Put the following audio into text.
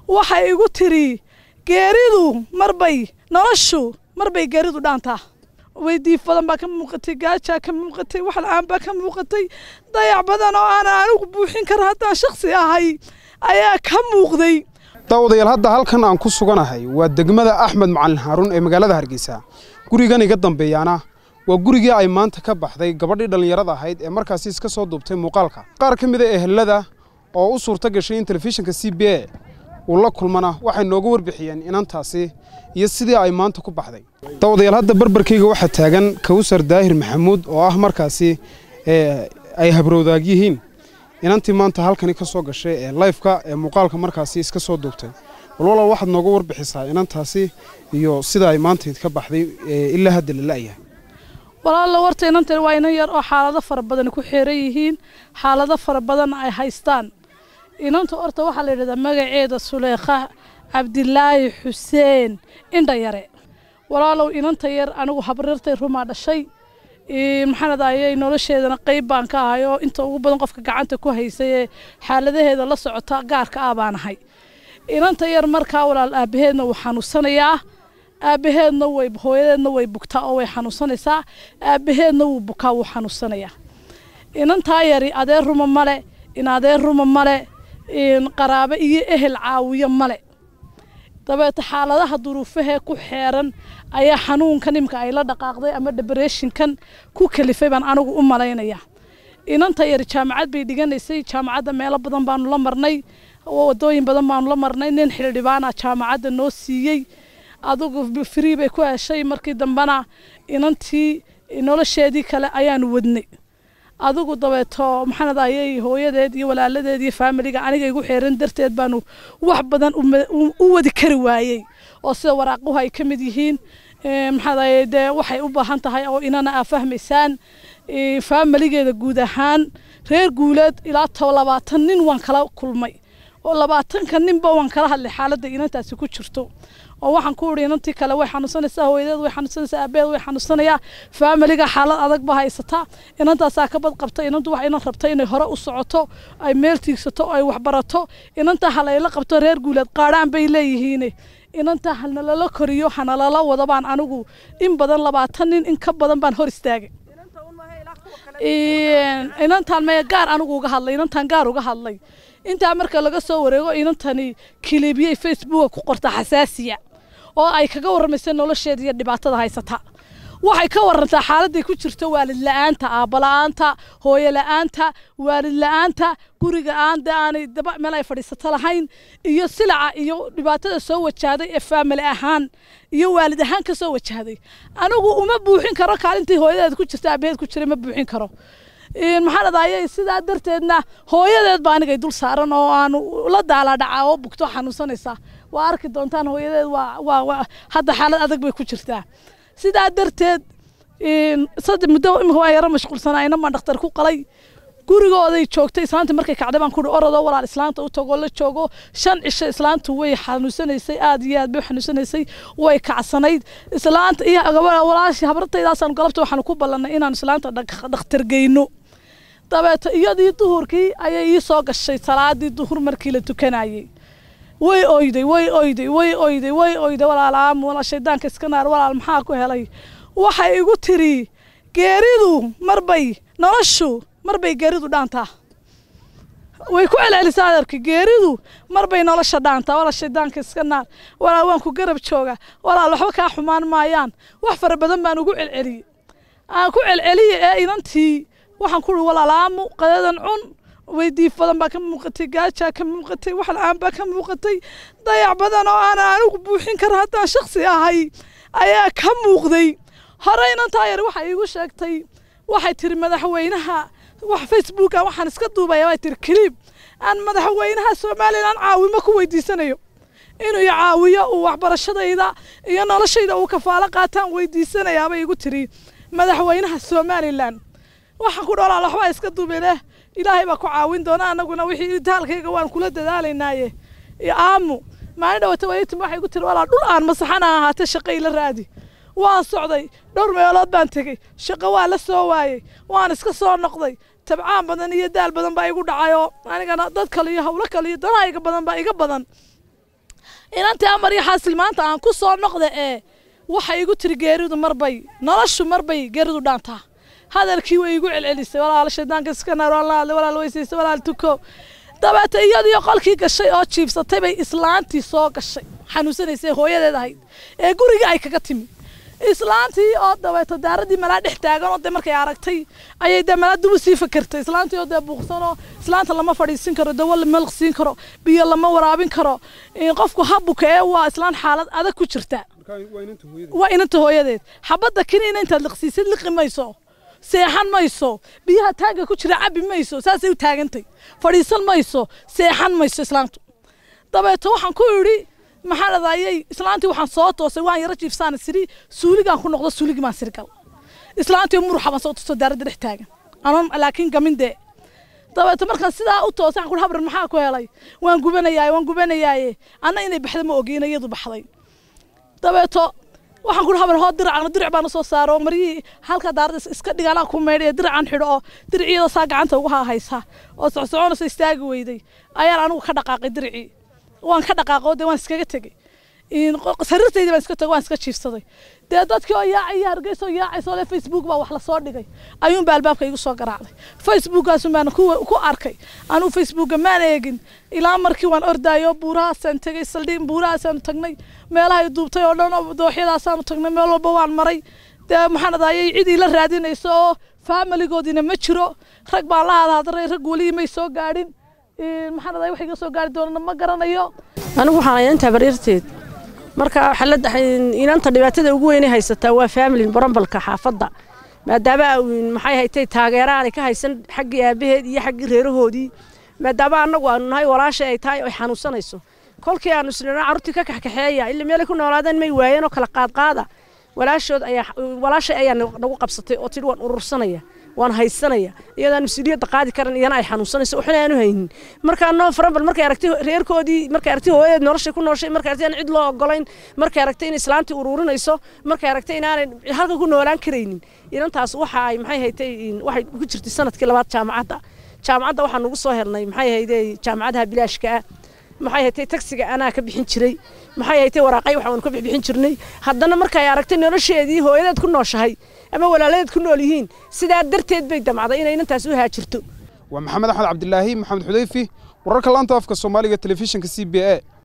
waxay igu tiri geeridu marbay noloshu marbay geeridu dhaantaa weydiif badan baa ka muuqatay gaajaa ka muuqatay wax la-aan baa ka muuqatay dayac badan oo aan anigu buuxin kara haddaan shaksi ahay ayaa ka muuqday daawadayaal hadda halkan aan ku suganahay waa degmada axmed macalin haaruun ee magaalada hargeysa gurigan iga dambeeyaana waa gurigii ay maanta ka baxday gabadhii dhallinyarada ahayd ee markaasi iska soo duubtay muuqaalka qaar ka mid a ehelada oo u suurto gashay in telefishinka c b a uu la kulmana waxay nooga warbixiyeen inantaasi iyo sidii ay maanta ku baxday daawadayaal hadda barbarkayga waxaa taagan kawsar daahir maxamuud oo ah markaasi ay habrowdaag yihiin inantii maanta halkani ka soo gashay ee lifeka ee muuqaalka markaasi iska soo duubtay walwala waxaad nooga warbixisaa inantaasi iyo sida ay maantayd ka baxday ilaa hadda la la'yahay walaalla warta inantan waa inan yar oo xaalado fara badan ku xeeran yihiin xaalado fara badan ay haystaan inanta horta waxaa la yidhahdaa magaceeda suleekha cabdilaahi xuseen indha yare walaalow inanta yar anigu habrirtay rumaa dhashay maxaanad ayay nolosheedana qayb baan ka ahay oo inta ugu badan qofka gacanta ku haysay ee xaaladaheeda la socota gaarka ah baan ahay inanta yar markaa walaal aabaheedna wuu xanuunsanayaa aabaheedna way hooyadeedna way bugtaa oo way xanuunsanaysaa aabaheedna wuu bukaa wuu xanuunsanayaa inantaa yari adeer ruma male in adeer ruma male qaraabo iyo ehel caawiyo male dabeeta xaaladaha duruufahee ku xeeran ayaa xanuunkan imka ay la dhaqaaqday ama debreshinkan ku kalifay baan anigu u malaynaya inanta yar jaamacad bay dhiganaysay jaamacadda meelo badan baanu la marnay wadooyin badan baanu la marnay nin xildhibaana jaamacadda noo siiyey adugu free bay ku heshay markii dambena inantii nolosheedii kale ayaanu wadnay adigu dabeeto maxaanad ayay hooyadeed iyo walaaladeed iyo faamiliga aniga igu xeeran darteed baanu wax badan u wadi kari waayey oo sida waraaquhu ay ka mid yihiin maxaad ayay dee waxay u baahan tahay oo inana aa fahmaysaan faamiligeeda guud ahaan reer guuleed ilaa toba labaatan nin waan kala kulmay oo labaatanka ninba waan kala hadlay xaaladda inantaasi ku jirto oo waxaan ku idhi inantii kale way xanuunsanaysaa hooyadeed way xanuunsanaysaa aabeed way xanuunsanayaa faamiliga xaalad adag ba haysataa inantaasaa ka bad qabta inantu wax inan rabta inay hore u socoto ay meel tiigsato ay waxbarato inantaa halayla qabto reer guuleed qaadhaan bay leeyihiin inantaa hanalala koriyo hanalala wada baan anigu in badan labaatan nin in ka badan baan hor istaagay inantaan maya gaar anigu uga hadlay inantaan gaar uga hadlay intaa marka laga soo wareego inantani kilibiyey facebooka ku qorta xasaasiya oo ay kaga warramaysa nolosheeda iyo dhibaatada haysata waxay ka warantaa xaaladday ku jirto waalid la-aanta aabala-aanta hooyo la-aanta waalid la-aanta guriga aan de aanay daba meel ay fadhiisato lahayn iyo silaca iyo dhibaatada soo wajahday ee faamili ahaan iyo waalid ahaan ka soo wajahday anigu uma buuxin karo kaalintii hooyadeed ku jirta aabaheed ku jiray ma buuxin karo maxaan adayay sidaa darteedna hooyadeed baa anigay dul saaran oo aanu la daaladhaca oo bugto xanuunsanaysaa waa arki doontaan hooyadeed waa waa hadda xaalad adag bay ku jirtaa sidaa darteed saddex muddo imika waa yaro mashquulsanaa inamaan dhakhtar ku qalay gurigooday joogtay islaantii markay kacday baan kuhi orodoo walaal islaanta u tagoo la joogo shan cisho islaantu way xanuunsanaysay aad iyo aad bay xanuunsanaysay way kacsanayd islaanta iyo walaashi habartaydaasaan galabta waxaanu ku ballannay inaan islaanta dhakhtar geyno dabeeto iyadii duhurkii ayay ii soo gashay salaadii duhur markii la tukanayey way oyday way oyday way oyday way oyday walaalaamu walaal shaydaanka iska naar walaal maxaa ku helay waxay igu tiri geeridu marbay noloshu marbay geeridu dhaantaa way ku celcelisaa adeerka geeridu marbay nolosha dhaantaa walaal shaydaanka iska naar walaal waan ku garab jooga walaal waxba kaa xumaan maayaan wax fara badan baan ugu celceliyey aan ku celceliye ee inantii waxaan ku uhi walaalaamu qadadan cun weydiif badan baa ka muuqatay gaajaa ka muuqatay wax la-aan baa ka muuqatay dayac badan oo aan anigu buuxin kara haddaan shaksi ahay ayaa ka muuqday hore inantaa yar waxay iigu sheegtay waxay tiri madaxweynaha wax facebooka waxaan iska duubaya way tiri kiliib aan madaxweynaha somalilan caawimo ku weydiisanayo inuu i caawiyo uu waxbarashadayda iyo noloshayda uu kafaalo qaataan weydiisanayaabay igu tiri madaxweynaha somalilan waxaan ku dhoolaa waxbaa iska duubeleh ilaahay baa ku caawin doona anaguna wixii itaalkayga waan kula dadaalaynaaye aamu maalin dhawata waytim waxay ku tiri walaa dhul aan masaxana ahaatee shaqo ila raadi waan socday dhowr meelood baan tegey shaqo waa la soo waayey waan iska soo noqday tabcaan badan iyo daal badan baa igu dhacayoo anigana dad kale iyo hawlo kale iyo danahayga badan baa iga badan inantii amar iyo xaasil maanta aan ku soo noqda ee waxay igu tiri geeridu marbay noloshu marbay geeridu dhaantaa hadalkii way igu celcelisay walaal shaydaanka iska naar walaal walaal weysaysa walaal tuko dabeeta iyadiyo qolkii gashay oo jiibsatay bay islaantii soo gashay xanuunsanaysay hooyadeed ahayd ee gurigii ay kaga timi islaantii oo dabeeto daaradii malaa dhex taagan oo dee markay aragtay ayay dee malaa dubu sii fakertay islaantii oo dee buuqsanoo islaanta lama fadhiisin karo dawo lama liqsiin karo biyo lama waraabin karo qofku habuka ee waa islaan xaalad adag ku jirta waa inanta hooyadeed xabadda kiniina intaad liqsiisid liqi mayso seexan mayso biyaha taagga ku jira cabbi mayso saasay u taagantay fadhiisan mayso seexan mayso islaantu dabeeto waxaan ku idhi maxaa dhadayay islaantii waxaan soo toosay waan yaro jiifsaan siri suuligaan ku noqdo suuligii baan sirgal islaantii muruxa baan soo tusto daaradda dhex taagan anoon laakiin gamin dee dabeeto markaan sidaa u toosay waxaan ku habran maxaa ku helay waan gubanayaaye waan gubanayaaye anna inay baxda ma ogiin iyadu baxday dabeeto waxaan ku habar hoo diracna dirac baan usoo saaro maryihii halka daarada iska dhigaanaa ku meydhay diracan xidho oo diriciyada saa gacanta ugu haysa oo socsoconaysa istaagi weyday ayaan anigu ka dhaqaaqay diricii waan ka dhaqaaqo dee waan iskaga tegey sariirtaydii baan iska tegay waan iska jiifsaday dee dadkii oo yaacaya hargeysa oo yaacaysa ole facebook baa wax lasoo dhigay ayuunba albaabka igu soo garaacday facebookaasun baan ku arkay anuu facebooka maan eegin ilaa markii waan ordaayo buurahaasaan tegey saldhiin buurahaasaan tagnay meelahay duubtay oo dhan oo dooxyadaasaanu tagnay meel walba waan maray dee maxaan adayay cid ila raadinayso oo faamiligoodiina ma jiro rag baan la hadhadray rag weli may soo gaadhin maxaan aday wax iga soo gaari doonana ma garanayo anigu waxaan intaa bariirteed marka xalada inanta dhibaatada ugu weynay haysataa waa faamilin barambalka xaafadda maadaama maxay haytay taageera aanay ka haysan xaggii aabaheed iyo xaggii reerahoodii maadaama annagu aanu nahay walaashay ay tahay oy xanuunsanayso kolkii aanu isnina carruurtii ka kaxkaxeeya ila meelay ku noolaadeen may waayeen oo kala qaadqaada walaashood ayaa walaashay ayaa nagu qabsatay oo tidhi waan urursanaya waan haysanaya iyadaan mas-uuliyadda qaadi karan iyana ay xanuunsanayso waxna aanu haynin markaa noo farambal markay aragtay reerkoodii markay aragtay hooyadeed noloshay ku nooshay markay aragtay aan cid loo ogolayn markay aragtay in islaantii ururinayso markay aragtay inaanay halka ku noolaan karaynin inantaas waxa ay maxay haytay waxay ku jirtay sanadkii labaad jaamacadda jaamacadda waxaan ugu soo helnay maxay haytay jaamacadaha bilaashka ah maxay haytay tagsiga anaa ka bixin jiray maxay haytay waraaqay waxaan ka bixin jirnay haddana markay aragtay nolosheedii hooyadeed ku nooshahay ama walaaladeed ku nool yihiin sidaa darteed bay damcday inay inantaas u haajirto waa maxamed axmed cabdilaahi maxamed xudayfi wararka laanta afka soomaaliga telefishinka c b a